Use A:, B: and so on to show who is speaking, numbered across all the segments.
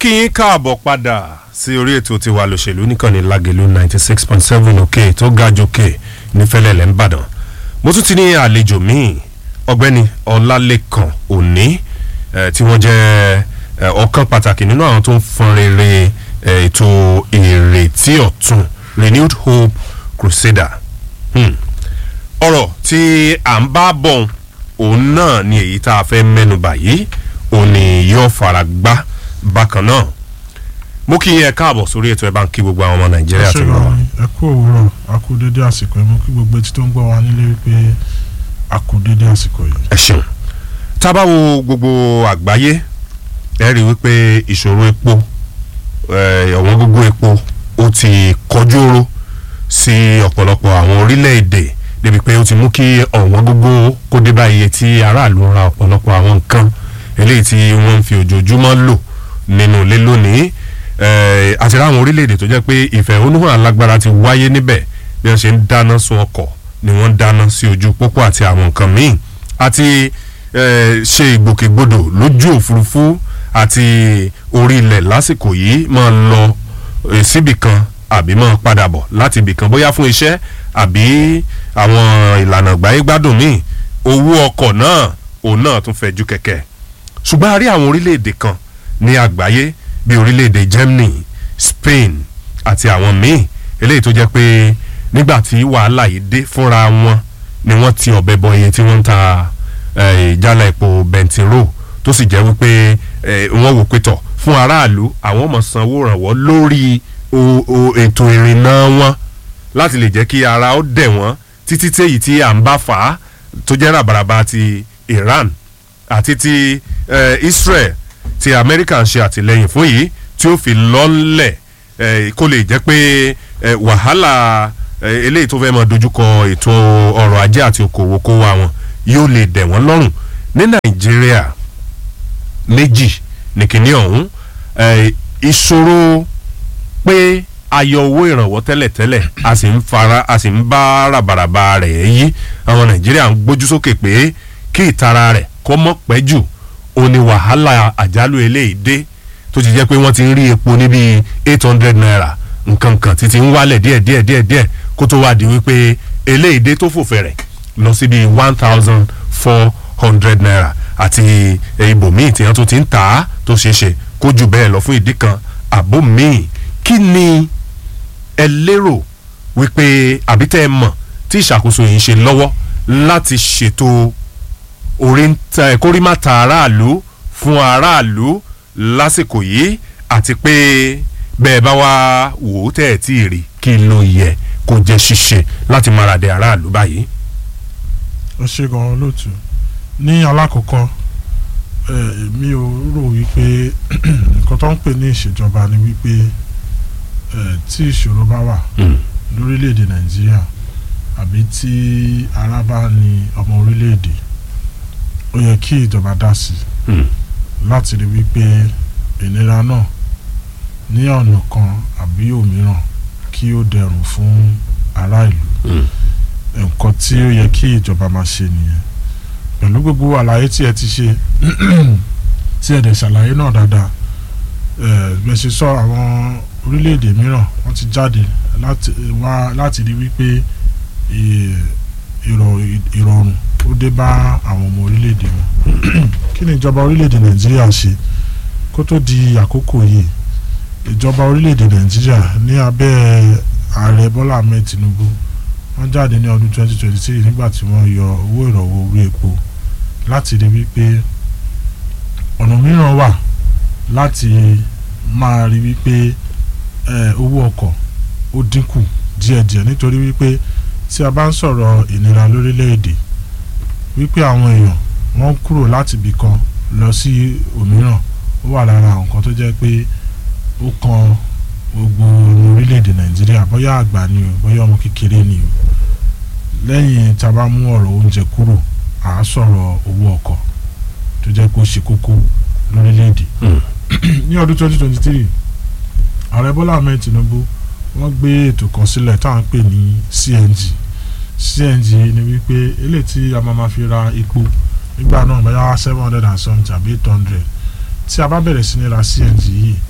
A: kí yín káàbọ̀ padà sí orí ètò tiwa lòṣèlú nìkànnì lágẹ̀lú ninety six point seven òkè tó ga jòkè nífẹ̀lẹ́lẹ̀ ńbàdàn mo tún ti ní àlejò míì ọ̀gbẹ́ni ọlálẹ́kan òní tí wọ́n jẹ́ ọ̀kan pàtàkì nínú àwọn tó ń fọn rere ètò ìrètí ọ̀tun renewed hope crusader ọ̀rọ̀ tí à ń bá bọ̀ òun náà ni èyí tá a fẹ́ mẹ́nu báyìí òun ni yóò fara gbá bákan náà mo kí yín ẹ káàbọ̀ sórí ètò ẹ bá ń kí gbogbo àwọn ọmọ nàìjíríà tó lọ.
B: ẹ kú òwúrọ̀ a kú dédé àsìkò yìí mo kí gbogbo etí tó ń gbọ́ wa nílé wípé a kú dédé àsìkò yìí.
A: ẹ ṣeun tá a bá wo gbogbo àgbáyé ẹ rí i wípé ìṣòro epo ọ̀wọ́n gógó epo ó ti kọjú oró sí ọ̀pọ̀lọpọ̀ àwọn orílẹ̀-èdè débi pé ó ti mú kí ọ̀wọ́n gógó kó dé bá iye tí aráàlú ra ọ̀pọ̀lọpọ̀ àwọn nǹkan eléyìí tí wọ́n ń fi ojoojúmọ́ lò nínú ilé lónìí àti ráwọn orílẹ̀-èdè tó jẹ́ pé ìfẹ̀hónúhàn alágbára ti wáyé níbẹ̀ bí wọ́n ṣe ń dáná sun ọkọ̀ ni wọ́n ń dáná sí ojú pópó àti àwọn nǹkan míì àti ṣe ìgbòkègbodò lójú òfurufú àti orí ilẹ̀ lásìkò yìí máa lọ síbì kan àbí máa padà bọ̀ láti ibì kan bóyá fún iṣẹ́ àbí àwọn ìlànà gbáyégbádùn míì owó ọkọ̀ náà òun náà tún fẹ́ ju kẹ̀kẹ́ ṣùgbọ́n a rí àwọn orílẹ̀-èdè kan ní àgbáyé bíi orílẹ̀-èdè Germany Spain àti àwọn míì eléyìí tó jẹ́ pé nígbà tí wàhálà yìí dé fúnra wọn ni wọ́n ti ọ̀bẹ bọ iye tí wọ́n ń ta ìjálá epo bẹntiró tó sì jẹ́ wípé wọ́n wò pé tọ̀ fún aráàlú àwọn ọmọ sanwó rànwọ́ lórí ètò ìrìnnà wọn láti lè jẹ́ kí ara ó dẹ̀ wọ́n títí téyì tí à ń bá fà á tó jẹ́ ràbàràbà ti Iran àti ti Israel ti Amẹ́ríkà ń ṣe àtìlẹ́yìn fún yìí tí ó fi lọ́lẹ̀ kó lè jẹ́ pé wàhálà eléyìí tó fẹ́ máa dojúkọ ètò ọrọ̀ ajé àti okòwò kó wa wọn yóò lè dẹ̀ wọ́n lọ́rùn ní Nàìjíríà méjì nìkíní ọ̀hún ìṣòro pé ayọ owó ìrànwọ́ tẹ́lẹ̀tẹ́lẹ̀ a sì ń fara a sì ń bá ràbàràbà rẹ̀ yí àwọn Nàìjíríà ń gbójú sókè pé kí ìtara rẹ̀ kó mọ́ pẹ́ jù ó ní wàhálà àjálù eléyìí dé tó ti jẹ́ pé wọ́n ti ń rí epo níbi eight hundred naira nǹkan kan títí ń wálẹ̀ díẹ̀ díẹ̀ díẹ̀ díẹ̀ kó tó wá di wípé eléyìí dé tó fò fẹ̀rẹ̀ lọ sí bíi one thousand four hundred naira àti ibòmíì tí wọ́n tún ti ń tà á tó ṣeé ṣe kó jù bẹ́ẹ̀ lọ fún ìdí kan àbó míì kí ni ẹ lérò wípé àbí tẹ́ ẹ mọ̀ tí ìṣàkóso yìí ń ṣe lọ́wọ́ láti ṣètò orí ń tẹ kórìmàtà aráàlú fún aráàlú lásìkò yìí àti pé bẹ́ẹ̀ bá wá wò ó tẹ̀ ẹ̀ tí ì rí kí ló yẹ kó jẹ́ ṣíṣe láti máradẹ aráàlú báyìí.
B: ó ṣe gan-an lóòtú ní alákọ̀ọ́kọ́ mi ò rò wípé nǹkan tó ń pè ní ìṣèjọba ni wípé tí ìṣòro bá wà lórílẹ̀‐èdè nàìjíríà àbí tí ara bá ní ọmọ orílẹ̀‐èdè ó yẹ kí ìjọba dá sí láti rí wípé ìnira náà ní ọ̀nà kan àbí òmíràn kí ó dẹrùn fún ará ìlú nǹkan tí ó yẹ kí ìjọba máa ṣe nìyẹn pẹ̀lú gbogbo àlàyé tí ẹ ti ṣe tí ẹ dẹ̀ ṣàlàyé náà dáadáa bẹ́ẹ̀ ṣe sọ àwọn orílẹ̀-èdè mìíràn wọ́n ti jáde láti wá láti rí wípé ìrọ̀rùn ó dé bá àwọn ọmọ orílẹ̀-èdè wọn kí ni ìjọba orílẹ̀-èdè nàìjíríà ṣe kó tó di àkókò yìí ìjọba orílẹ̀-èdè nàìjíríà ní abẹ́ ààrẹ bọ́lá ahmed tinubu wọ́n jáde ní ọdún 2023 nígbà tí wọ́n yọ owó ìrànwọ́ orí epo láti rí wípé ọ̀nà mìíràn wà láti máa rí wípé owó ọkọ̀ ó dínkù díẹ̀díẹ̀ nítorí wípé tí a bá ń sọ̀rọ̀ ìnira lórílẹ̀‐èdè wípé àwọn èèyàn wọ́n kúrò láti ibì kan lọ sí òmíràn ó wà lára nǹkan tó jẹ́ pé ó kan gbogbo orílẹ̀‐èdè nàìjíríà bóyá àgbà ni o bóyá ọmọ kékeré ni o lẹ́yìn tá a bá mú ọ̀rọ̀ oúnjẹ kúrò à á sọ̀rọ̀ owó ọkọ̀ tó jẹ́ pé ó ṣe kókó lórílẹ̀‐èdè ní ọdún 2023 ààrẹ bọ́lá ahmed tinubu wọ́n gbé ètò kan sílẹ̀ tá à ń pè ní cng cng ni wípé eléyìí tí a máa ma fi ra epo nígbà náà bóyá seven hundred and something àbí eight hundred tí a bá bẹ̀rẹ̀ sí ní ra cng yìí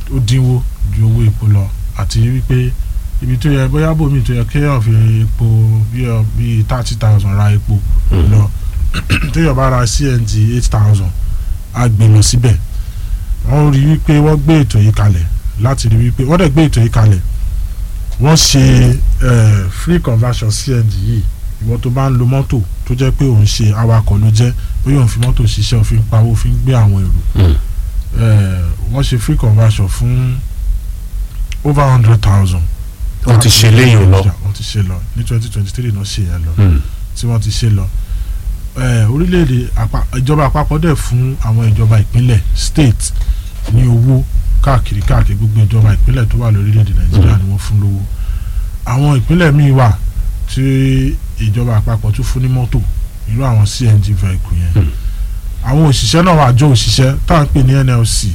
B: ó dínwó ju owó epo lọ àti wípé ibi tó yẹ bóyá bòmí tó yẹ kéèyàn fi epo bíi bíi thirty thousand ra epo lọ téèyàn bá ra CNG eight thousand á gbé lọ síbẹ̀ wọ́n rí wípé wọ́n gbé ètò yìí kalẹ̀ láti rí wípé wọ́n dẹ̀ gbé ètò yìí kalẹ̀ wọ́n ṣe eh, free conversion CNG yìí ìwọ tó bá ń lo mọ́tò tó jẹ́ pé òun ṣe awakọ̀ ló jẹ́ bóyá òun fi mọ́tò ṣiṣẹ́ òfin pawó òfin gbé àwọn èrò eh, wọ́n ṣe free conversion fún over hundred thousand.
A: Wọ́n ti ṣe léyìn lọ.
B: wọ́n ti ṣe lọ ní twenty twenty three náà ṣe yẹn lọ tí wọ́n ti ṣe lọ eh, orílẹ̀-èdè àpá- ìjọba àpapọ̀ dẹ̀ fún àwọn ìjọba ìpínlẹ̀ state ní owó káàkiri káàkiri gbogbo ìjọba ìpínlẹ̀ tó wà lórílẹ̀-èdè nàìjíríà ni wọ́n fún lówó àwọn ìpínlẹ̀ míì wà tí ìjọba àpapọ̀ tún fún ní mọ́tò irú àwọn CNG vehicle yẹn
A: Hmm.
B: àwọn òṣìṣẹ́ náà wà àjọ òṣìṣẹ́ tá à ń pè ní NLC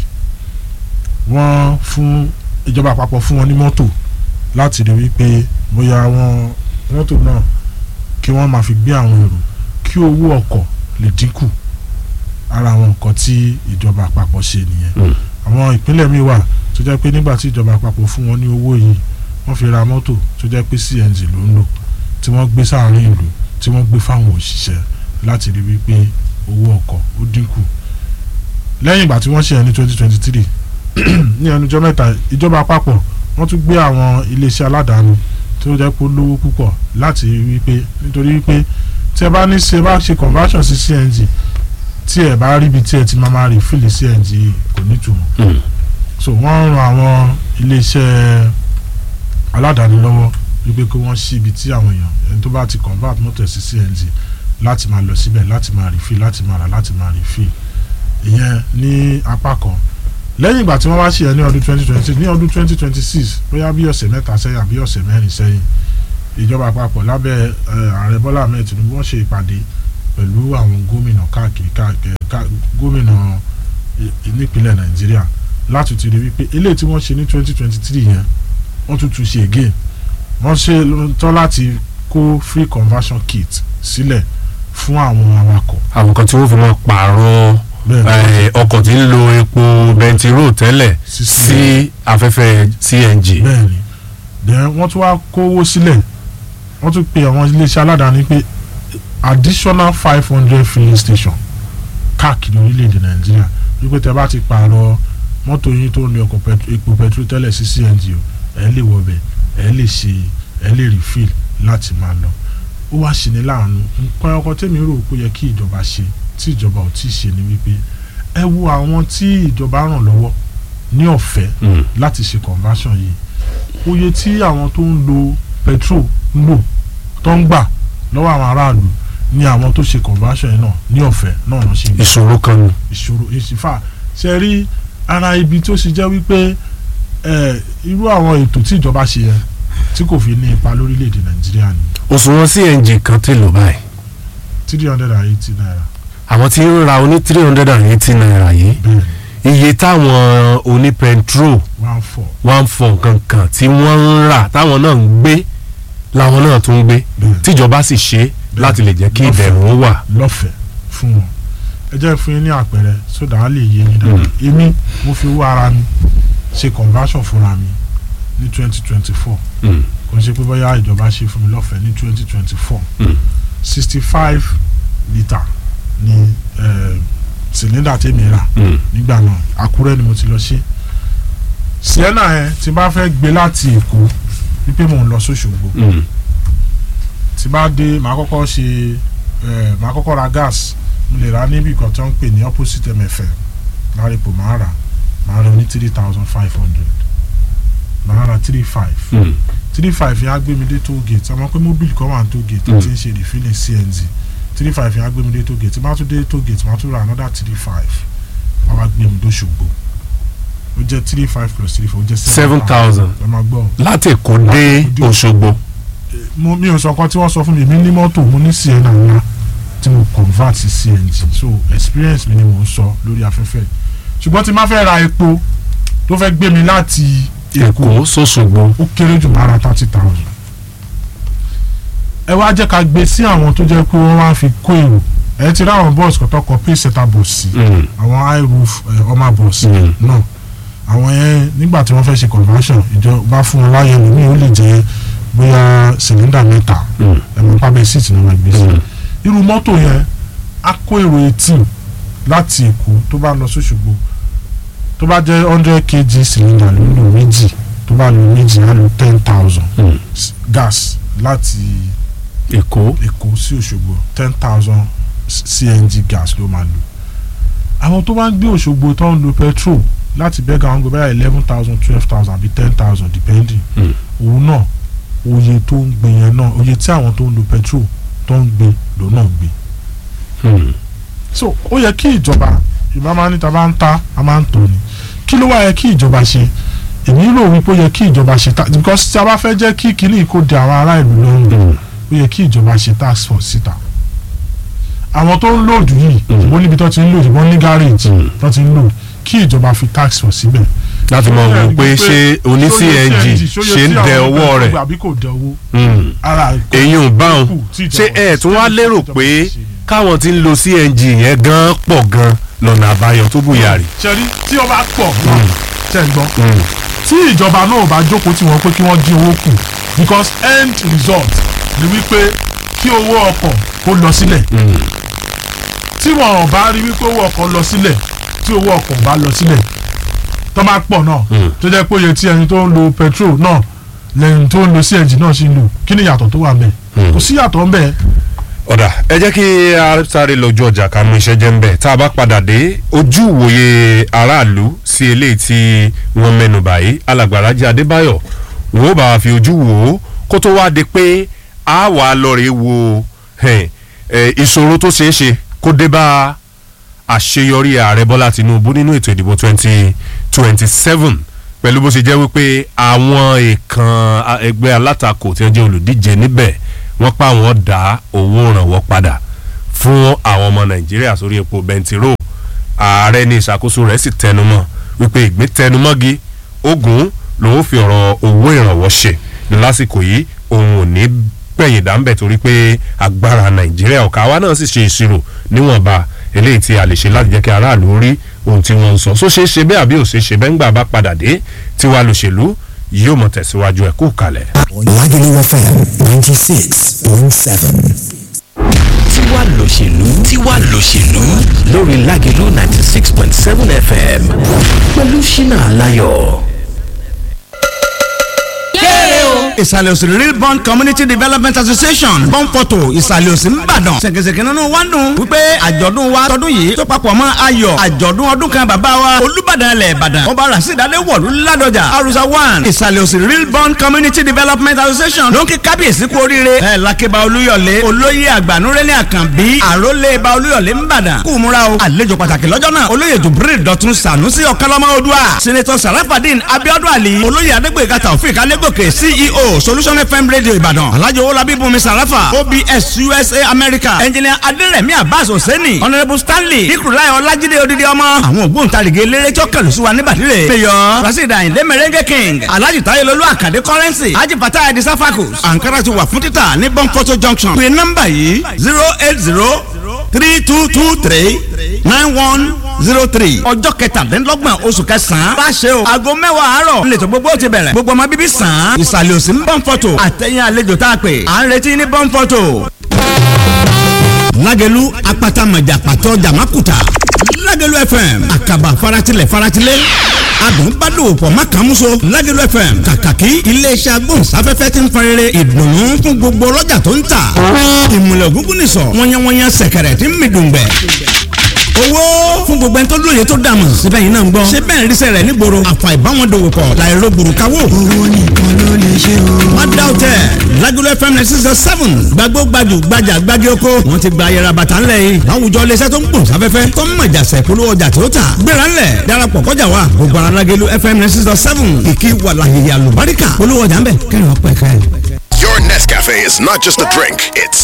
B: wọ́n fún ìjọba àpapọ̀ fún wọn ní mọ́tò láti rí wípé bóyá wọn mọ́tò náà kí wọ́n máa fi gbé àwọn èrò kí owó ọkọ̀ lè dínkù ara àwọn nǹkan tí ìjọba àpapọ̀ ṣe nìyẹn
A: Hmm.
B: àwọn ìpínlẹ̀ míì wà tó jẹ́ pé nígbà tí ìjọba àpapọ̀ fún wọn ní owó yìí wọ́n fi ra mọ́tò tó jẹ́ pé CNG ló ń lò tí wọ́n gbé sáàárín ìlú tí wọ́n gbé fáwọn òṣìṣẹ́ láti rí wípé owó ọkọ̀ ó dínkù lẹ́yìn ìgbà tí wọ́n ṣe ẹni twenty twenty three ní ẹnujọ́ mẹ́ta ìjọba àpapọ̀ wọ́n tún gbé àwọn iléeṣẹ́ aládàáni tó jẹ́ pé ó lówó púpọ̀ láti rí wípé nítorí wípé tí ẹ bá ní ṣe bá ṣe conversion sí CNG tí ẹ bá rí ibi tí ẹ ti máa máa rí fìlì CNG yìí kò nítumọ̀ so wọ́n ń ran àwọn iléeṣẹ́ aládàáni lọ́wọ́ wípé kí wọ́n ṣí ibi tí àwọn èèyàn ẹni tó bá ti convert mọ́tò ẹ̀ sí CNG láti máa lọ síbẹ̀ láti máa refill láti máa rà láti máa refill ìyẹn ní apá kan lẹ́yìn ìgbà tí wọ́n wá ṣe ẹ̀ ní ọdún twenty twenty six ní ọdún twenty twenty six bóyá bí ọ̀sẹ̀ mẹ́ta sẹ́yìn àbí ọ̀sẹ̀ mẹ́rin sẹ́yìn ìjọba àpapọ̀ lábẹ́ ẹ̀, ààrẹ Bọ́lá Ahmed Tinubu wọ́n ṣe ìpàdé pẹ̀lú àwọn gómìnà káàkiri káàkiri ká- gómìnà i- nípínlẹ̀ Nàìjíríà láti ti rí wípé eléyìí tí wọ́n ṣe ní twenty twenty three yẹn wọ́n tún tún ṣe again wọ́n ṣe tán láti kó free conversion kit sílẹ̀ fún àwọn awakọ̀
A: àwọn kan tí wọ́n fi máa pààrọ̀
B: bẹ́ẹ̀ ni
A: eh, ọkọ̀ tí ń lo epo bẹntiró tẹ́lẹ̀
B: Sí-
A: sí afẹ́fẹ́ CNG.
B: bẹ́ẹ̀ ni then wọ́n tún wá kówó sílẹ̀ wọ́n tún pe àwọn iléeṣẹ́ aládàáni pé additional five hundred filling station káàkiri orílẹ̀-èdè nàìjíríà wípé tẹ bá ti pààrọ̀ mọ́tò yín tó ń lo ọkọ̀ pẹt- epo pẹtrol tẹ́lẹ̀ sí CNG o ẹ lè wọbẹ̀ ẹ lè ṣe ẹ lè refill láti máa lọ ó wá ṣe ní láàánú nǹkan ọkọ̀ tèmi rò pé ó yẹ kí ìjọba ṣe tí ìjọba ò tí ì ṣe ni wípé ẹ wo àwọn tí ìjọba ràn lọ́wọ́ ní ọ̀fẹ́
A: Mm.
B: láti ṣe conversion yìí oye tí àwọn tó ń lo petrol ń lò tó ń gbà lọ́wọ́ àwọn aráàlú ni àwọn tó ṣe conversion yìí náà ní ọ̀fẹ́ náà lọ́ ṣe ń gbà
A: ìṣòro kan ni.
B: ìṣòro ìṣìfà ṣe rí ara ibi tó ṣe jẹ́ wípé ẹ, irú àwọn ètò tí ìjọba ṣe yẹn tí kò fi ní ipa lórílẹ̀‐èdè nàìjíríà ni
A: òṣùwọ̀n CNG kan ti lò báyìí
B: three hundred and eighty naira
A: àwọn tí ń ra oní three hundred and eighty naira yìí
B: bẹ́ẹ̀ ni
A: iye táwọn oní petrol
B: one four
A: one four kankan tí wọ́n ń rà táwọn náà ń gbé làwọn náà tún ń gbé
B: bẹ́ẹ̀
A: tíjọba sì ṣe láti lè jẹ́ kí
B: Lọ́fẹ̀ẹ́.
A: ìdẹ̀rùn wà.
B: lọ́fẹ̀ẹ́ fún wọn ẹ jẹ́ fún yín ní àpẹẹrẹ sódà á lè yé yín dáadáa èmi mo fi owó ara mi ṣe conversion fúnra mi ní twenty twenty four
A: Mm.
B: kò ń ṣe pé bóyá ìjọba ṣe fún mi lọ́fẹ̀ẹ́ ní twenty twenty four
A: Mm.
B: sixty five litre ni eh, cylinder tèmi rà
A: Mm.
B: nígbà náà àkúrẹ́ ni mo ti lọ ṣe sienna yẹn tí bá fẹ́ gbé láti èkó wípé mò ń lọ sóṣogbo
A: Mm.
B: tí bá dé màá kọ́kọ́ ṣe ẹ̀ màá kọ́kọ́ ra gas mo lè ra níbi kan tó ń pè ní opposite mfm lárípò màá rà màá rà ní three thousand five hundred màá rà three five
A: Mm.
B: three five yẹn á gbé mi dé toll gate àmọ́ pé mobile kan wà ní toll gate
A: Mm.
B: tí ń ṣe refilling cng three five yẹn á gbé mi dé toll gate tí bá tún dé toll gate màá tún ra another three five wọ́n wá gbé mi dóṣogbo ó jẹ́ three five plus three four ó jẹ́
A: seven thousand
B: ẹ máa gbọ́
A: láti Èkó dé
B: Láti Èkó dé
A: Òṣogbo.
B: mo mi ò sọ nǹkan tí wọ́n sọ fún mi èmi ní mọ́tò mo ní sienna ńlá tí mo convert sí cng so experience mi ni mo ń sọ lórí afẹ́fẹ́ ṣùgbọ́n tí n bá fẹ́ ra epo tó fẹ́ gbé mi láti
A: Èkó
B: èkó
A: sóṣogbo.
B: ó kéré jù máa ra thirty thousand ẹ wá jẹ́ ká gbé sí àwọn tó jẹ́ pé wọ́n wá fi kó èrò ẹ ti rí àwọn bọ́ọ̀sì kan tó kọ pay setter bus sí
A: Mm.
B: àwọn high roof ẹ, ọmọ bus
A: Mm.
B: náà àwọn yẹn nígbà tí wọ́n fẹ́ ṣe conversion ìjọba fún wọn láyé lómi ó lè jẹ́ bóyá cylinder mẹ́ta ẹ̀mọ́ pábẹ́ síìtì náà máa gbé sí irú mọ́tò yẹn á kó èrò eighteen láti èkó tó bá lọ sóṣogbo tó bá jẹ́ hundred kg cylinder ló ń lò méjì tó bá lò méjì á lò ten thousand gas láti
A: èkó
B: èkó sí òṣogbo ten thousand cng gas ló máa lò àwọn tó bá ń gbé òṣogbo tó ń lo petrol láti bẹ́ẹ̀ gan-an gbé báyà eleven thousand twelve thousand àbí ten thousand depending
A: Mm.
B: òun náà oye tó ń gbé yẹn náà oye tí àwọn tó ń lo petrol tó ń gbé lòun náà gbé so ó yẹ kí ìjọba ìbá máa ní ta bá ń ta a máa ń tò ní kí ló wá yẹ kí ìjọba ṣe èmi rò wípé ó yẹ kí ìjọba ṣe ta because tí a bá fẹ́ jẹ́ kí kinní kó de àwọn ará ìlú lọ́rùn ó yẹ kí ìjọba ṣe task force síta àwọn tó ń lòdù yìí
A: Mm.
B: wọ́n níbi tó ti ń lòdù wọ́n ní garage
A: Mm.
B: tó ti ń lò kí ìjọba fi task force síbẹ̀.
A: láti mọ
B: Ó yẹ
A: wò pé ṣé oní
B: ṣóyè
A: cng
B: ṣóyè
A: ṣe ń
B: tí
A: dẹ
B: àwọn
A: ọwọ́
B: ọ̀gbẹ́
A: rẹ̀
B: àbí kò dẹ owó
A: Mm.
B: ara ẹ̀kọ́
A: èyí ò bá wọn
B: kù tí
A: ṣé
B: ìjọba-
A: ẹ tún wá lérò
B: ìjọba
A: pé
B: ṣe ni.
A: káwọn tí ń lo cng yẹn gan pọ̀ gan lọ́nà àbáyọ tó bùyà rè.
B: ṣẹ́rí tí ọba pọ̀ náà ṣẹ́ ń gbọ́ tí ìjọba náà bá jókòó tí wọ́n pé kí wọ́n dín owó kù because end result ni wípé kí owó ọkọ̀ kó lọ sílẹ̀ tí wọn ò bá rí wípé owó ọkọ̀ lọ sílẹ̀ tí owó ọkọ̀ bá lọ sílẹ̀ tó máa pọ̀ náà
A: Mm.
B: tó jẹ́ pé iye tí ẹni tó ń lo petrol náà lẹ́yìn tó ń lo cng náà ṣì ń lò kí ni ìyàtọ̀ tó wà ńbẹ̀
A: Mm.
B: kò sí ìyàtọ̀ ńbẹ̀
A: ọ̀dà ẹ jẹ́ kí a sáré lójú ọjà ká mú iṣẹ́ jẹ́ ń bẹ̀ tá a bá padà dé ojú ìwòye aráàlú sí eléyìí tí wọ́n mẹ́nu báyìí alàgbà Rájí Adébáyọ̀ wọ́n ó bá wa fi ojú wò ó kó tó wá di pé a wà á lọ rè wo ẹ̀, ẹ̀, ìṣòro tó ṣeé ṣe kó dé bá àṣeyọrí ààrẹ Bọ́lá Tinubu nínú ètò ìdìbò twenty twenty seven pẹ̀lú bó ṣe jẹ́ wípé àwọn èèkàn a- ẹgbẹ́ alátakò tí wọ́n jẹ́ olùdíje níbẹ̀ wọ́n pa àwọn dá owó ìrànwọ́ padà fún àwọn ọmọ Nàìjíríà sórí epo bẹntiró ààrẹ ní ìṣàkóso rẹ̀ sì tẹnumọ́ wípé ìgbín tẹnumọ́gi ogun lòun fi ọ̀rọ̀ owó ìrànwọ́ ṣe lásìkò yìí òun ò ní gbẹ̀yìn dáńbẹ̀ torí pé agbára Nàìjíríà ọ̀ka wa náà sì ṣe ìṣirò níwọ̀nba eléyìí tí a lè ṣe láti jẹ́ kí aráàlú rí ohun tí wọ́n ń sọ só ṣeé ṣe bẹ́ẹ̀ àbí ò ṣeé ṣe bẹ́ẹ̀ ńgbà bá padà dé tiwa lòṣèlú yóò mọ̀ tẹ̀síwájú ẹ̀ kú kalẹ̀.
C: Lagelu FM 96.7.
D: tiwa lòṣèlú tiwa lòṣèlú lórí Lágelú ninety six point seven fm pẹ̀lú ṣínà aláyọ̀.
E: ìsàlẹ̀ òsì real bond community development association bọ́ǹpọ̀tò ìsàlẹ̀ òsì ńbàdàn ṣèkèṣèkè nínú wa ń dùn wípé àjọ̀dún wa tọdún yìí tó papọ̀ mọ́ ayọ̀ àjọ̀dún ọdún kan bàbá wa olùbàdàn ilẹ̀ ìbàdàn ọba rasidade wọ̀lú ládọjà arusa one ìsàlẹ̀ òsì real bond community development association ló ń kí kábíyèsí kú oríire ẹ̀ lákébá olúyọ̀lé olóyè àgbànúrẹ́lẹ̀ àkànbí àrólé ba olúyọ̀lé ńbàdàn kú múra o àlejò pàtàkì lọ́jọ́ náà olóyè jubril dọ̀tun sànúsì ọ̀kánlọ́mọ odua senator sarafadin abiodun ali olóyè adégbèga taofik alégòkè ceo solution fm radio ìbàdàn alhaji owolabi bùnmi sarafa obs usa america engineer aderemi abbas hosseini honourable stanley ikurulai ọlájídé odidi ọmọ àwọn ògbóǹtarìgì eléré tí ó kẹlù sí wa níbàdìrẹ mayor rasheed ayinde merengue king alhaji tayelolu akande currency haji fatah edi safakus ankara ti wà fún títà ní bonfoto junction pé nọ́mbà yìí zero eight zero three two two three nine one zero three ọjọ́ kẹtàdínlọ́gbọ̀n oṣù kẹsàn-án bá ṣe o aago mẹ́wàá àárọ̀ lẹ́tọ̀ gbogbo ti bẹ̀rẹ̀ gbogbo ọmọ bíbí sàn án ìsàlẹ̀ òsì ń bọ́n fọ́tò àtẹ̀yìn àlejò tá a pè à ń retí ní bọ́n fọ́tò. lágẹ̀lú apata mọ̀jà pàtó jàmákùtà lágẹ̀lú fm àkàbà faratilẹ̀ faratilẹ̀ adùn bá dòwò pọ̀ má kàn mú so lágẹ̀lú fm kàkàkí iléeṣẹ́ agbóhùnsáfẹ́fẹ́ ti ń farere ìdùnnú fún gbogbo ọlọ́jà tó ń tà ìmùlẹ̀ ògúngún nìsọ̀ wọ́nyẹ́wọ́nyẹ́ sẹ̀kẹ̀rẹ̀ tí ń mi dùngbẹ̀ owó fún gbogbo ẹni tó lóye tó dààmú síbẹ̀ yìí náà ń gbọ́ ṣé bẹ́ẹ̀ ríṣẹ́ rẹ̀ nígboro àfà ìbáwọn dòwò pọ̀ láìro gbòrúkawó. owó nìkan ló lè ṣe o. má dá o tẹ Lagelu FM ninety six seven gbàgbó gbajù gbajà gbági oko wọn ti gba ayẹra bàtà ńlẹ̀ yìí láwùjọ iléeṣẹ́ tó ń gbòòn sáfẹ́fẹ́ tó ń mọ̀jà sẹ̀kúlú ọjà tó tà gbéra ńlẹ̀ darapọ̀ kọjá wa gbogbo ara Lagelu FM ninety six seven ìkí wàlàyé àlùbáríkà olówó ọjà ńbẹ kẹrin ọpẹ kẹrin.
F: Your Nescafe is not just a drink, it's